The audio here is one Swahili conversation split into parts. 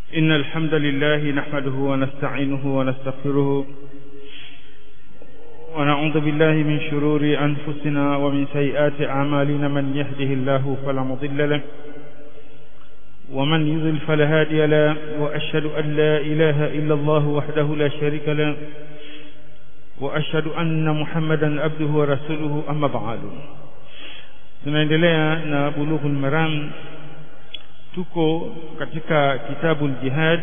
إن الحمد لله نحمده ونستعينه ونستغفره ونعوذ بالله من شرور أنفسنا ومن سيئات أعمالنا من يهده الله فلا مضل له ومن يضل فلا هادي له وأشهد أن لا إله إلا الله وحده لا شريك له وأشهد أن محمدا عبده ورسوله أما بعد tunaendelea na bulughul maram tuko katika kitabu jihad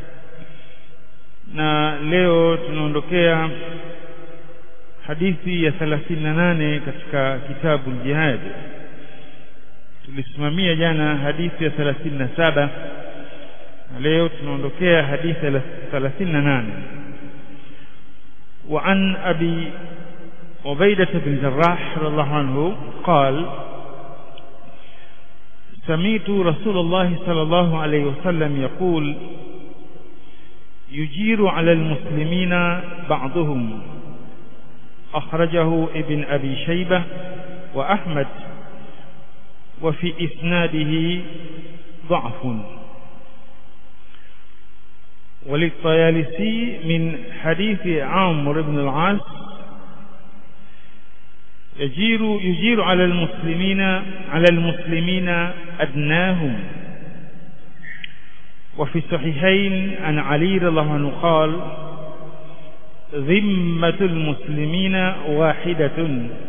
na leo tunaondokea hadithi ya 38 katika kitabu jihad tulisimamia jana hadithi ya 37 na leo tunaondokea hadithi ya 38 وعن أبي عبيدة بن جراح رضي الله عنه قال سمعت رسول الله صلى الله عليه وسلم يقول يجير على المسلمين بعضهم أخرجه ابن أبي شيبة وأحمد وفي إسناده ضعف وللطيالسي من حديث عمرو بن العاص يجير يجير على المسلمين على المسلمين أدناهم وفي الصحيحين عن علي رضي الله عنه قال ذمة المسلمين واحدة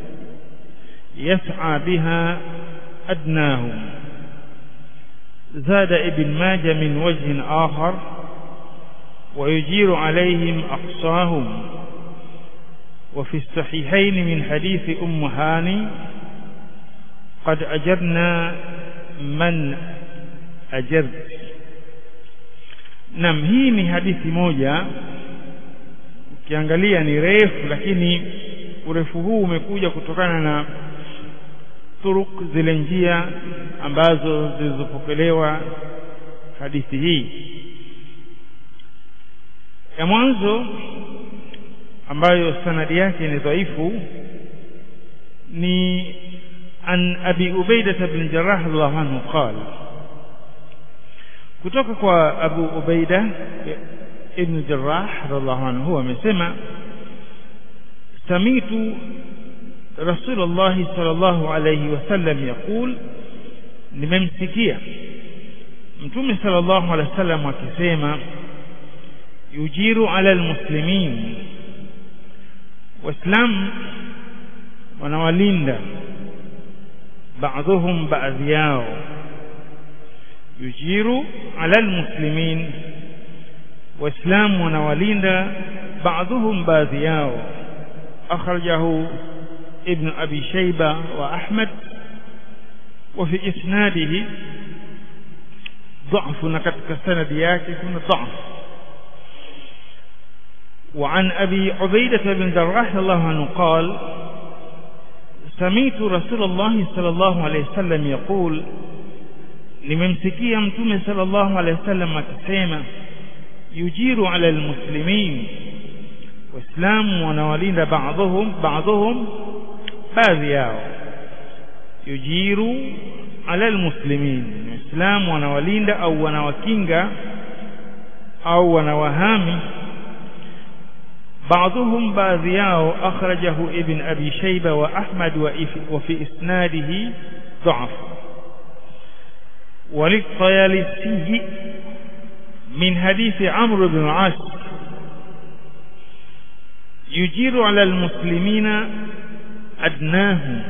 يسعى بها أدناهم زاد ابن ماجه من وجه آخر ويجير عليهم أقصاهم وفي الصحيحين من حديث أم هاني قد أجرنا من أجرت nam hii ni hadithi moja ukiangalia ni refu lakini urefu huu umekuja kutokana na turuk zile njia ambazo zilizopokelewa hadithi hii ya mwanzo ambayo sanadi yake ni dhaifu ni an abi ubaida bin jarrah radhiallahu anhu qala kutoka kwa abu ubaida ibn jarrah radhiallahu anhu amesema samitu rasulullah sallallahu alayhi wasallam yaqul nimemsikia mtume sallallahu alayhi wasallam akisema yujiru ala almuslimin waislamu wanawalinda baadhuhum baadhi yao yujiru ala almuslimin waislamu wanawalinda baadhuhum baadhi yao akhrajahu ibn abi shayba wa ahmad وفي إسناده ضعف نكتك سند ياكي ضعف وعن أبي عبيدة بن جراح الله عنه قال سمعت رسول الله صلى الله عليه وسلم يقول nimemsikia mtume sallallahu alaihi wasallam akisema yujiru ala almuslimin waislamu wanawalinda baadhuhum baadhuhum baadhi yao yujiru ala almuslimin waislamu wanawalinda au wanawakinga au wanawahami بعضهم باذياو أخرجه ابن أبي شيبة وأحمد وفي إسناده ضعف وللطيالسي من حديث عمرو بن العاص يجير على المسلمين أدناهم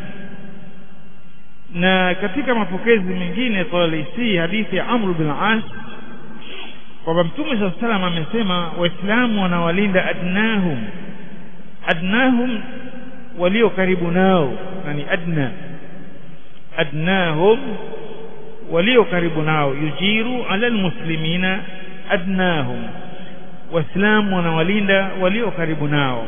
na katika mapokezi mengine Tayalisi hadithi ya Amr bin As kwamba mtume saa salam amesema waislamu wanawalinda adnahum adnahum walio karibu nao na ni adna adnahum walio karibu nao yujiru ala almuslimina adnahum waislamu wanawalinda walio karibu nao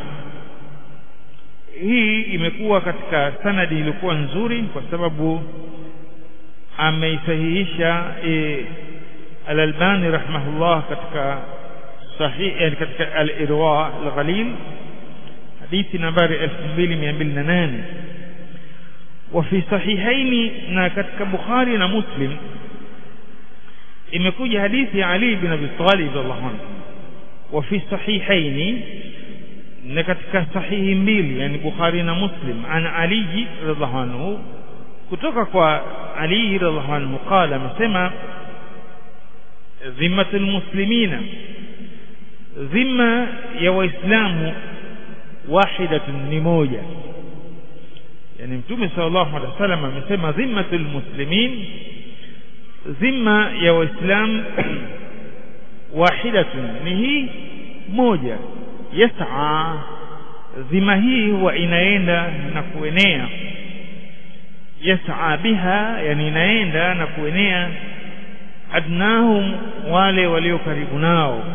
hii imekuwa katika sanadi ilikuwa nzuri kwa sababu ameisahihisha e, Al-Albani rahimahullah katika sahih yani katika al-Irwa al-Ghalil hadithi nambari 2208 وفي صحيحين na katika Bukhari na Muslim imekuja hadithi ya Ali bin Abi Talib radhiallahu anhu wa fi sahihaini na katika sahihi mbili yani Bukhari na Muslim an Ali radhiallahu anhu kutoka kwa Ali radhiallahu anhu qala amesema dhimmatul muslimina dhima ya waislamu wahidatun ni moja yani mtume sallallahu alaihi wasallam amesema dhimmatul muslimin dhima ya waislamu wahidatun ni hii moja yas'a dhima hii huwa inaenda na kuenea yas'a biha yani inaenda na kuenea adnahum wale walio karibu nao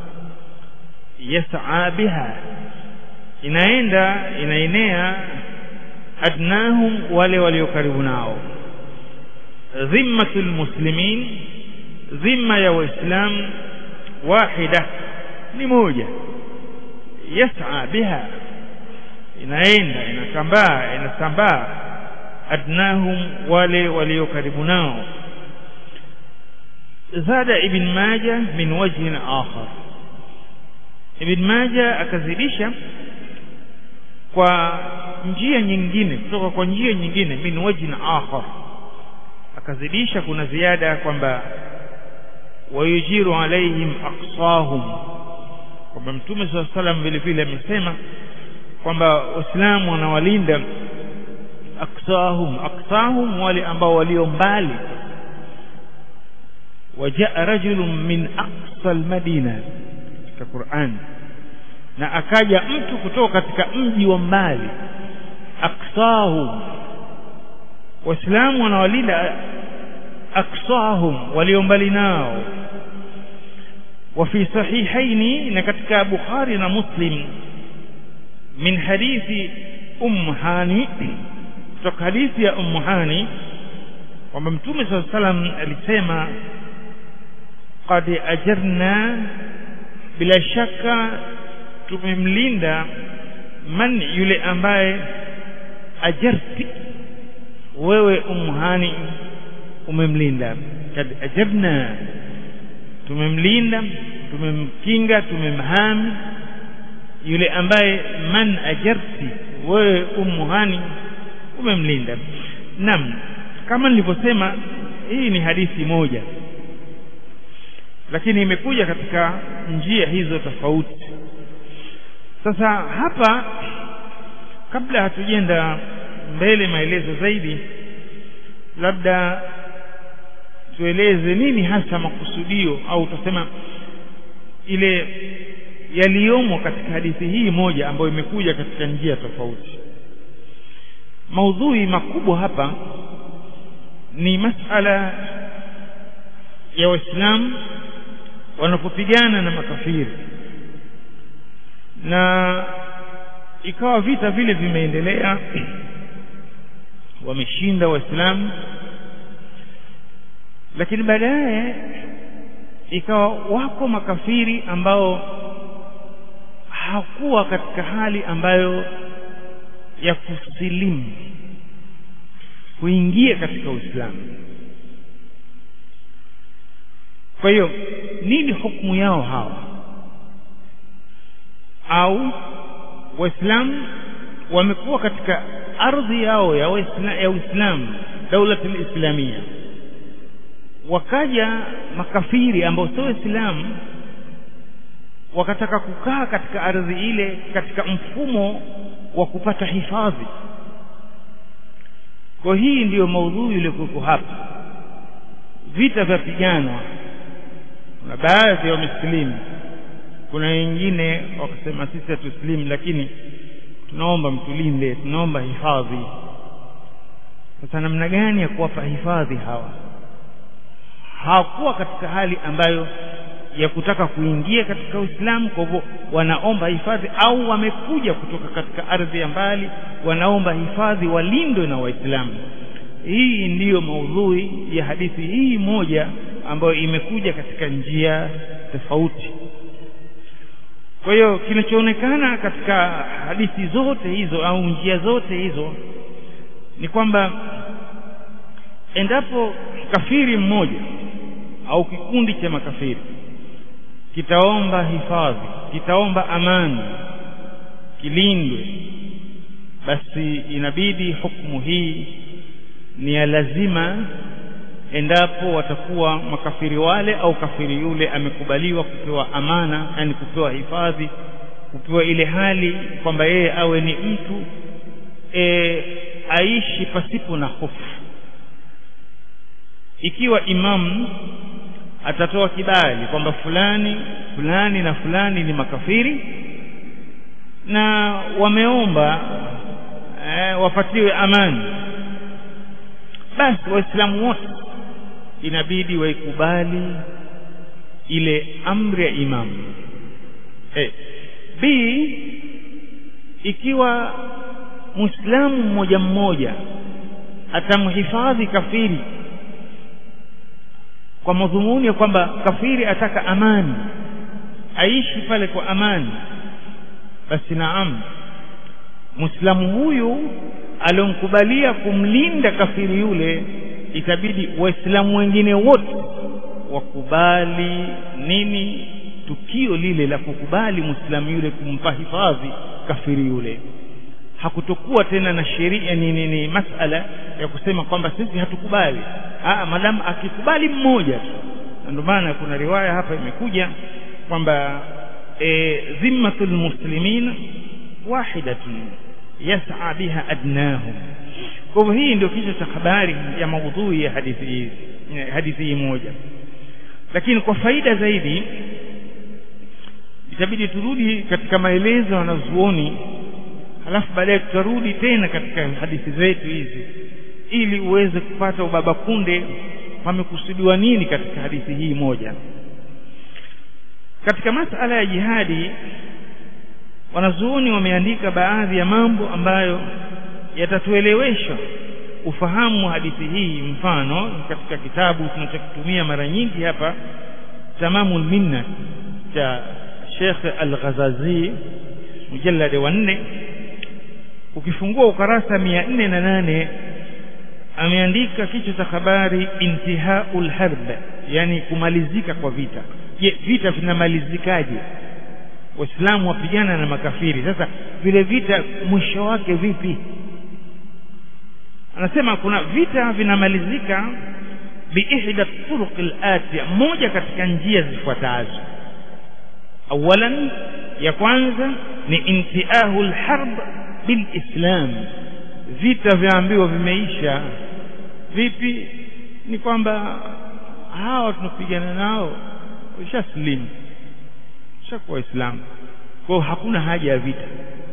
yas'a biha inaenda inaenea adnahum wale walio karibu nao dhimmatul muslimin dhimma ya waislam wahida ni moja yas'a biha inaenda inatambaa inatambaa adnahum wale walio karibu nao zada ibn majah min wajhin akhar ibn majah akazidisha kwa njia nyingine kutoka kwa njia nyingine min wajhin akhar akazidisha kuna ziada kwamba wayujiru alaihim aqsahum kwamba mtume saa salam vile vile amesema kwamba waislamu wanawalinda aqsahum aqsahum wale ambao walio mbali wajaa rajulun min aqsa almadina katika Qur'an na akaja mtu kutoka katika mji wa mbali aqsahum waislamu wanawalinda aqsahum walio mbali nao وفي صحيحين نكتك بخاري ومسلم من حديث أم هاني kutoka hadithi ya Ummu Hani kwamba Mtume صلى الله عليه وسلم alisema qad ajarna bila shaka tumemlinda man yule ambaye ajarti wewe Ummu Hani umemlinda kad ajarna tumemlinda tumemkinga tumemhami yule ambaye man ajarti wewe Ummu Hani umemlinda naam kama nilivyosema hii ni hadithi moja lakini imekuja katika njia hizo tofauti sasa hapa kabla hatujenda mbele maelezo zaidi labda tueleze nini hasa makusudio au tutasema ile yaliyomo katika hadithi hii moja ambayo imekuja katika njia tofauti maudhui makubwa hapa ni masala ya waislamu wanapopigana na makafiri na ikawa vita vile vimeendelea wameshinda waislamu lakini baadaye ikawa wako makafiri ambao hakuwa katika hali ambayo ya kusilimu kuingia katika Uislamu. Kwa hiyo nini hukumu yao hawa? Au Waislamu wamekuwa katika ardhi yao ya Uislamu, ya Uislamu daulatul islamia, wakaja makafiri ambao sio Waislamu wakataka kukaa katika ardhi ile katika mfumo wa kupata hifadhi kwa hii ndiyo maudhui iliyokuwepo hapa vita vya piganwa kuna baadhi ya wamesilimu kuna wengine wakasema sisi hatusilimu lakini tunaomba mtulinde tunaomba hifadhi sasa namna gani ya kuwapa hifadhi hawa hawakuwa katika hali ambayo ya kutaka kuingia katika Uislamu kwa hivyo wanaomba hifadhi au wamekuja kutoka katika ardhi ya mbali wanaomba hifadhi walindwe na Waislamu hii ndiyo maudhui ya hadithi hii moja ambayo imekuja katika njia tofauti kwa hiyo kinachoonekana katika hadithi zote hizo au njia zote hizo ni kwamba endapo kafiri mmoja au kikundi cha makafiri kitaomba hifadhi kitaomba amani kilindwe basi inabidi hukumu hii ni ya lazima endapo watakuwa makafiri wale au kafiri yule amekubaliwa kupewa amana yani kupewa hifadhi kupewa ile hali kwamba yeye awe ni mtu e, aishi pasipo na hofu ikiwa imamu atatoa kibali kwamba fulani fulani na fulani ni makafiri na wameomba eh, wapatiwe amani basi waislamu wote inabidi waikubali ile amri ya imamu eh, b ikiwa muislamu mmoja mmoja atamhifadhi kafiri kwa madhumuni ya kwamba kafiri ataka amani aishi pale kwa amani basi naam muislamu huyu aliyomkubalia kumlinda kafiri yule itabidi waislamu wengine wote wakubali nini tukio lile la kukubali muislamu yule kumpa hifadhi kafiri yule hakutokuwa tena na sheria ni, ni, ni masala ya kusema kwamba sisi hatukubali ah madamu akikubali mmoja tu ndio maana kuna riwaya hapa imekuja kwamba e, dhimmatul muslimin wahidatun yas'a biha adnahum kwa hivyo hii ndio kichwa cha habari ya maudhui ya hadithi hii hadithi hii moja lakini kwa faida zaidi itabidi turudi katika maelezo wanazuoni halafu baadaye tutarudi tena katika hadithi zetu hizi ili uweze kupata ubaba kunde pamekusudiwa nini katika hadithi hii moja katika masala ya jihadi wanazuoni wameandika baadhi ya mambo ambayo yatatuelewesha ufahamu wa hadithi hii mfano katika kitabu tunachokitumia mara nyingi hapa tamamul minna cha Sheikh Al-Ghazazi mujallad wa nne ukifungua ukarasa mia nne na nane ameandika kichwa cha habari intihaul harb yani kumalizika kwa vita je vita vinamalizikaje waislamu wapigana na makafiri sasa vile vita mwisho wake vipi anasema kuna vita vinamalizika biihda turuq al-atiya moja katika njia zifuatazo awalan ya kwanza ni intiahu al-harb bilislam vita vyaambiwa vimeisha vipi ni kwamba hawa tunapigana nao washaslimu shakuwa waislamu kwao hakuna haja ya vita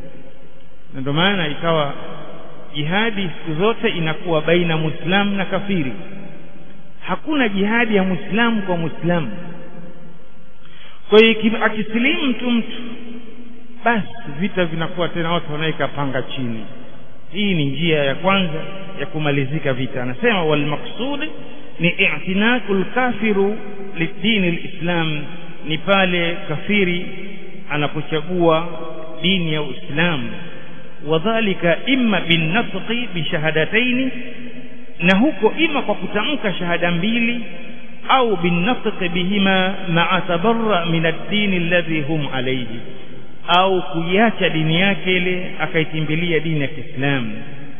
na ndio maana ikawa jihadi siku zote inakuwa baina muislamu na kafiri hakuna jihadi ya muislamu kwa muislamu kwa hiyo akisilimu mtu mtu basi vita vinakuwa tena watu wanaweka panga chini hii ni njia ya kwanza ya kumalizika vita anasema wal maqsud ni i'tinakul kafiru lidini lislam ni pale kafiri anapochagua dini ya Uislamu wadhalika imma binnatqi bishahadataini na huko ima kwa kutamka shahada mbili au binnatqi bihima ma'a tabarra min ad-din alladhi hum alayhi au kuiacha dini yake ile akaitimbilia dini ya Kiislamu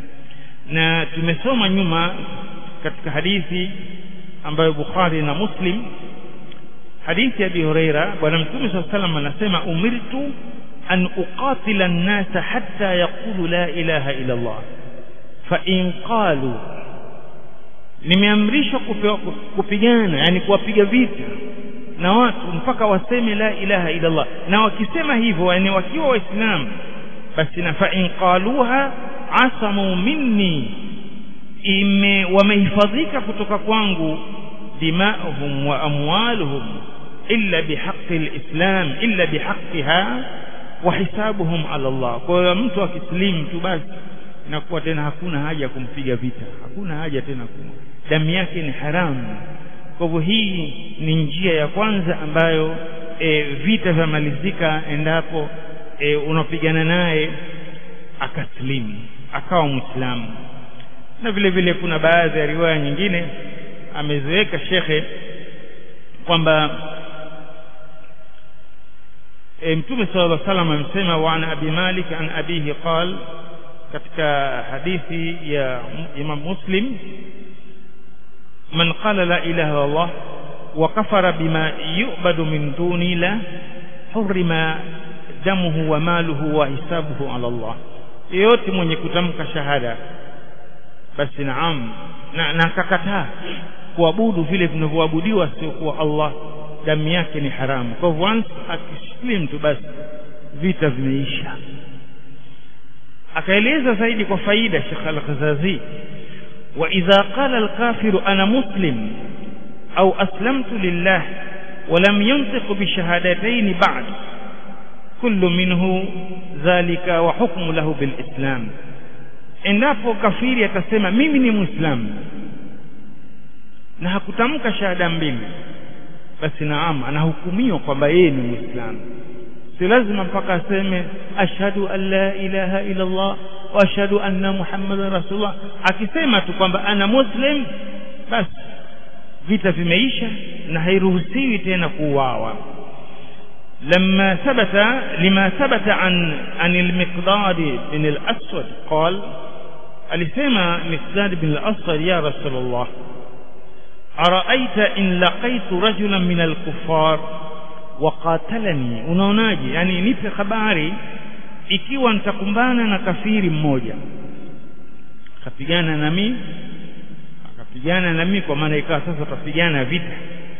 na tumesoma nyuma katika hadithi ambayo Bukhari na Muslim hadithi ya Abi Huraira bwana mtume صلى الله عليه وسلم anasema umirtu an uqatila an-nasa hatta yaqulu la ilaha illa Allah fa in qalu nimeamrishwa kupigana yani kuwapiga vita na watu mpaka waseme la ilaha illa Allah na wakisema hivyo yani wakiwa waislamu basi na fa in qaluha asamu minni ime wamehifadhika kutoka kwangu dima'uhum wa amwaluhum illa bihaqqi alislam illa bihaqqiha wa hisabuhum ala Allah kwa hiyo mtu akislimu tu basi inakuwa tena hakuna haja ya kumpiga vita hakuna haja tena kuma damu yake ni haramu kwa hivyo hii ni njia ya kwanza ambayo e, vita vyamalizika endapo e, unapigana naye akaslimu akawa muislamu na vile vile kuna baadhi ya riwaya nyingine ameziweka shekhe kwamba e, mtume sallallahu alaihi wasallam amesema wa an abi malik an abihi qal katika hadithi ya imam muslim man qala la ilaha illa allah wa kafara bima yu'badu min duni la hurima damuhu wa maluhu wa hisabuhu ala allah yeyote mwenye kutamka shahada basi naam na na akakataa kuabudu vile vinavyoabudiwa sio kuwa Allah damu yake ni haramu kwa hivyo once akislim tu basi vita vimeisha akaeleza zaidi kwa faida Sheikh Al-Ghazazi wa idha qala al-kafiru ana muslim au aslamtu lillah ولم ينطق بشهادتين بعد كل منه ذلك وحكم له بالإسلام endapo kafiri atasema mimi ni muislamu na hakutamka shahada mbili basi naam anahukumiwa kwamba yeye ni muislamu si lazima mpaka aseme ashhadu an la ilaha illa Allah wa ashhadu anna muhammadan rasulullah akisema tu kwamba ana muslim basi vita vimeisha na hairuhusiwi tena kuuawa لما ثبت لما ثبت عن عن المقداد بن الأسود قال alisema Miqdad bin al-Aswad ya Rasulullah araita in laqaitu rajulan min al-kuffar wa qatalani unaonaje yani nipe habari ikiwa nitakumbana na kafiri mmoja akapigana na mimi akapigana na mimi kwa maana ikawa sasa tutapigana vita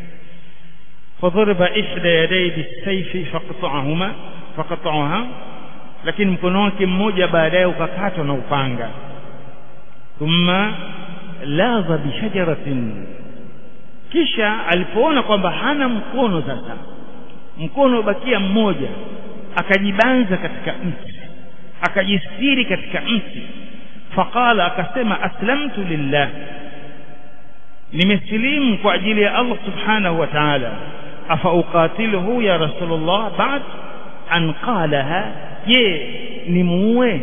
fadhariba ihda yaday bisayfi faqta'ahuma faqta'aha lakini mkono wake mmoja baadaye ukakatwa na upanga thumma ladha bishajaratin kisha alipoona kwamba hana mkono sasa mkono ubakia mmoja akajibanza katika mti akajistiri katika mti faqala akasema aslamtu lillah nimesilimu kwa ajili ya Allah subhanahu wa ta'ala afa uqatiluhu ya rasulullah ba'd an qalaha je nimuue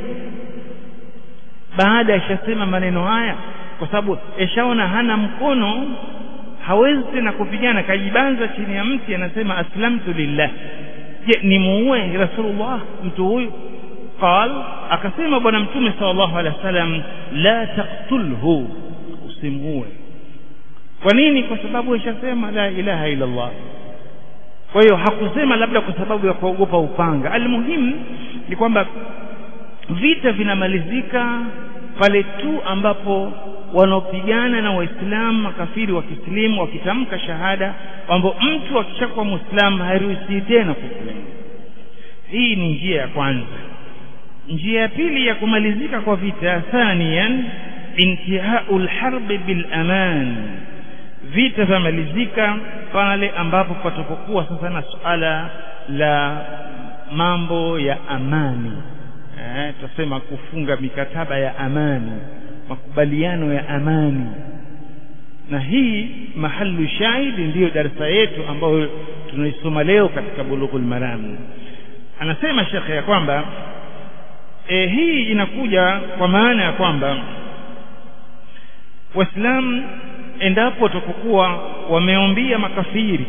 baada ya shasema maneno haya kwa sababu eshaona hana mkono hawezi tena kupigana kajibanza chini ya mti anasema aslamtu lillah je nimuue rasulullah mtu huyu qal akasema bwana mtume sallallahu alaihi wasallam la taqtulhu usimuue kwa nini kwa sababu ishasema la ilaha illa Allah kwa hiyo hakusema labda kwa sababu ya kuogopa upanga almuhimu ni kwamba vita vinamalizika pale tu ambapo wanaopigana na waislamu makafiri wa kislimu wakitamka shahada kwamba mtu akishakuwa muislamu hairuhusi tena kusilimu hii ni njia ya kwanza njia ya pili ya kumalizika kwa vita thaniyan intihau lharbi bil aman vita vamalizika pale ambapo patapokuwa sasa na suala la mambo ya amani eh, tutasema kufunga mikataba ya amani makubaliano ya amani na hii mahalu shahidi ndiyo darasa yetu ambayo tunaisoma leo katika bulughul maram anasema shekhe ya kwamba e, hii inakuja kwa maana ya kwamba waislamu endapo watakokuwa wameombia makafiri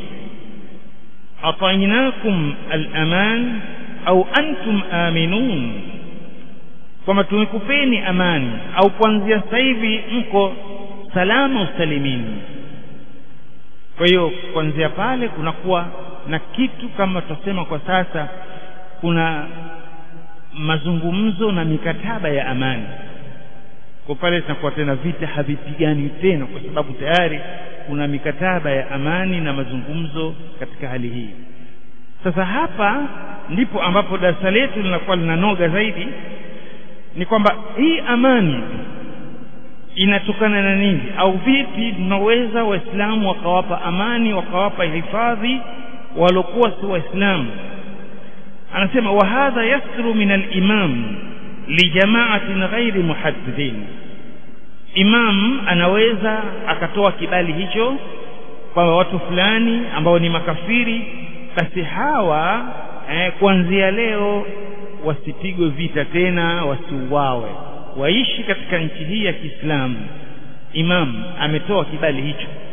atainakum al-aman au antum aminun kwamba tumekupeni amani au kuanzia sasa hivi mko salama usalimini kwa hiyo kuanzia pale kunakuwa na kitu kama tutasema kwa sasa kuna mazungumzo na mikataba ya amani kwa pale tunakuwa tena vita havipigani tena kwa sababu tayari kuna mikataba ya amani na mazungumzo katika hali hii sasa hapa ndipo ambapo darasa letu linakuwa linanoga zaidi ni kwamba hii amani inatokana na nini au vipi tunaweza waislamu wakawapa amani wakawapa hifadhi walokuwa si waislamu anasema wa hadha yasru min al-imam li jama'atin ghairi muhaddidin imam anaweza akatoa kibali hicho kwa watu fulani ambao ni makafiri basi hawa eh, kuanzia leo wasipigwe vita tena wasiuawe waishi katika nchi hii ya Kiislamu imam ametoa kibali hicho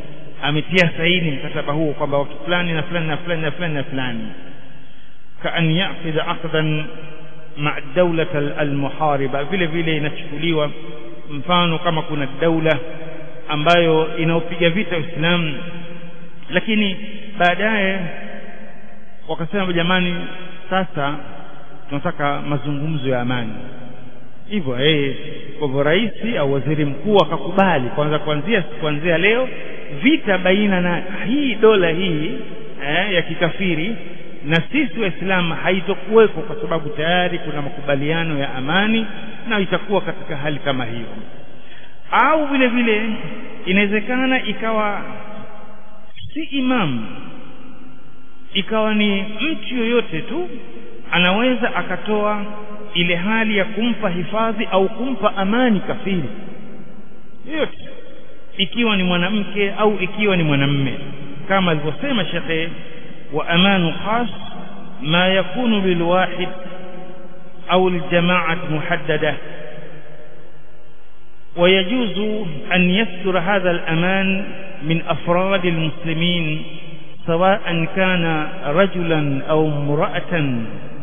ametia saini mkataba huo kwamba watu fulani na fulani na fulani na fulani na fulani kaan yaqida aqdan maa daula almuhariba vile vile inachukuliwa mfano kama kuna daula ambayo inaopiga vita Uislamu lakini baadaye wakasema jamani sasa tunataka mazungumzo ya amani hivyo eh kwa hivyo rais au waziri mkuu akakubali kwanza kuanzia kuanzia leo vita baina na hii dola hii eh, ya kikafiri na sisi waislamu haitokuweko kwa sababu tayari kuna makubaliano ya amani na itakuwa katika hali kama hiyo au vile vile inawezekana ikawa si imamu ikawa ni mtu yoyote tu anaweza akatoa ile hali ya kumpa hifadhi au kumpa amani kafiri yoyote ikiwa ni mwanamke au ikiwa ni mwanamme kama alivyosema shekhe wa amanu khas ma yakunu lilwahid au liljamaat muhaddada ويجوز أن يصدر هذا الأمان من أفراد المسلمين سواء كان رجلا أو امرأة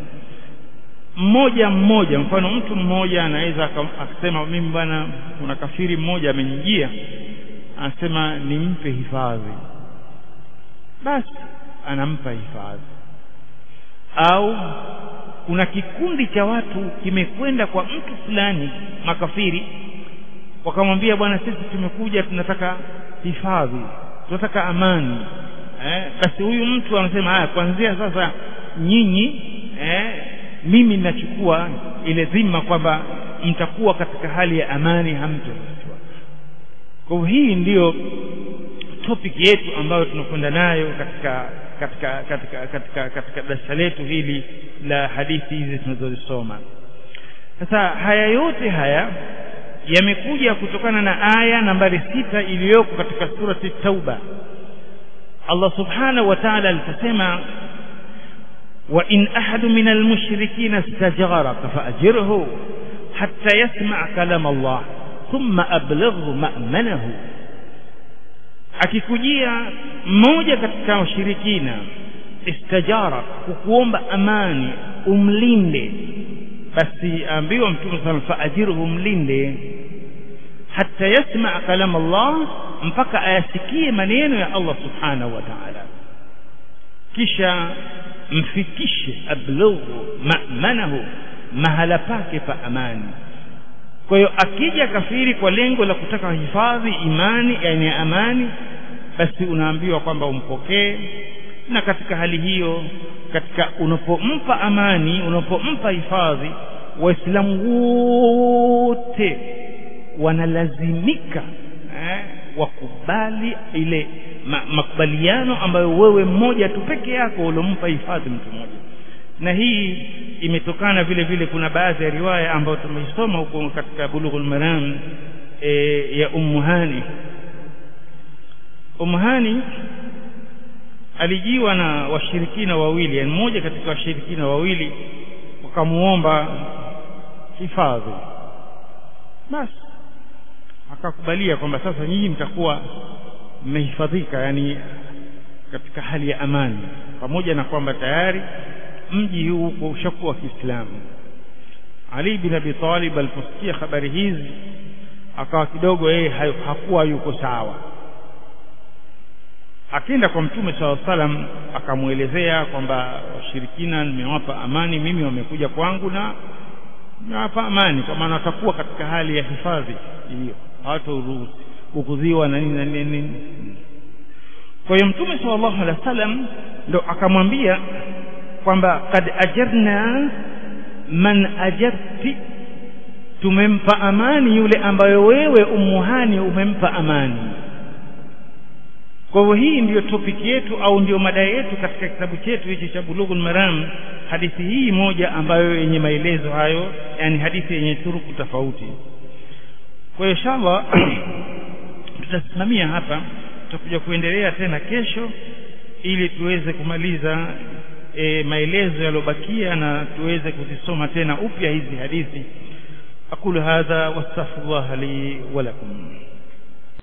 mmoja mmoja mfano mtu mmoja anaweza akasema mimi bwana kuna kafiri mmoja amenijia anasema nimpe hifadhi basi anampa hifadhi au kuna kikundi cha watu kimekwenda kwa mtu fulani makafiri wakamwambia bwana sisi tumekuja tunataka hifadhi tunataka amani eh, basi huyu mtu anasema haya kuanzia sasa nyinyi eh, mimi ninachukua ile dhima kwamba mtakuwa katika hali ya amani hamtorushwa kwa hivyo hii ndiyo topic yetu ambayo tunakwenda nayo katika katika katika katika katika darasa letu hili la hadithi hizi tunazozisoma sasa haya yote haya yamekuja kutokana na aya nambari sita iliyoko katika surati tauba Allah subhanahu wa ta'ala aliposema wa in ahadu min almushrikina istajaraka faajirhu hatta yasma' kalam Allah thumma ablighu ma'manahu akikujia mmoja katika washirikina istajara kukuomba amani umlinde basi ambiwa mtume sana faajirhu mlinde hatta yasma kalam Allah mpaka ayasikie maneno ya Allah subhanahu wa ta'ala kisha mfikishe ablughu ma'manahu mahala pake pa amani kwa hiyo akija kafiri kwa lengo la kutaka hifadhi imani yani amani basi unaambiwa kwamba umpokee na katika hali hiyo katika unapompa amani unapompa hifadhi waislamu wote wanalazimika eh, wakubali ile ma, makubaliano ambayo wewe mmoja tu peke yako uliompa hifadhi mtu mmoja na hii imetokana vile vile kuna baadhi ya riwaya ambayo tumeisoma huko katika bulughul maram e, ya ummu hani ummu hani alijiwa na washirikina wawili yani mmoja katika washirikina wawili wakamuomba hifadhi basi akakubalia kwamba sasa nyinyi mtakuwa mmehifadhika yani katika hali ya amani pamoja na kwamba tayari mji huu uko ushakuwa wa Kiislamu Ali bin Abi Talib aliposikia habari hizi akawa kidogo yeye hakuwa yuko sawa akienda kwa mtume saw salam akamwelezea kwamba washirikina nimewapa amani mimi wamekuja kwangu na nimewapa amani kwa maana watakuwa katika hali ya hifadhi hiyo hawataruhusi kukudhiwa na nini na nini kwa hiyo mtume sallallahu alaihi wasallam ndo akamwambia kwamba kad ajarna man ajarti tumempa amani yule ambayo wewe umuhani umempa amani kwa hivyo hii ndiyo topic yetu au ndiyo mada yetu katika kitabu chetu hichi cha bulughul maram hadithi hii moja ambayo yenye maelezo hayo yani hadithi yenye turuku tofauti kwa hiyo inshallah tutasimamia hapa tutakuja kuendelea tena kesho ili tuweze kumaliza e, maelezo yaliyobakia na tuweze kuzisoma tena upya hizi hadithi aqulu hadha wastaghfirullah li wa lakum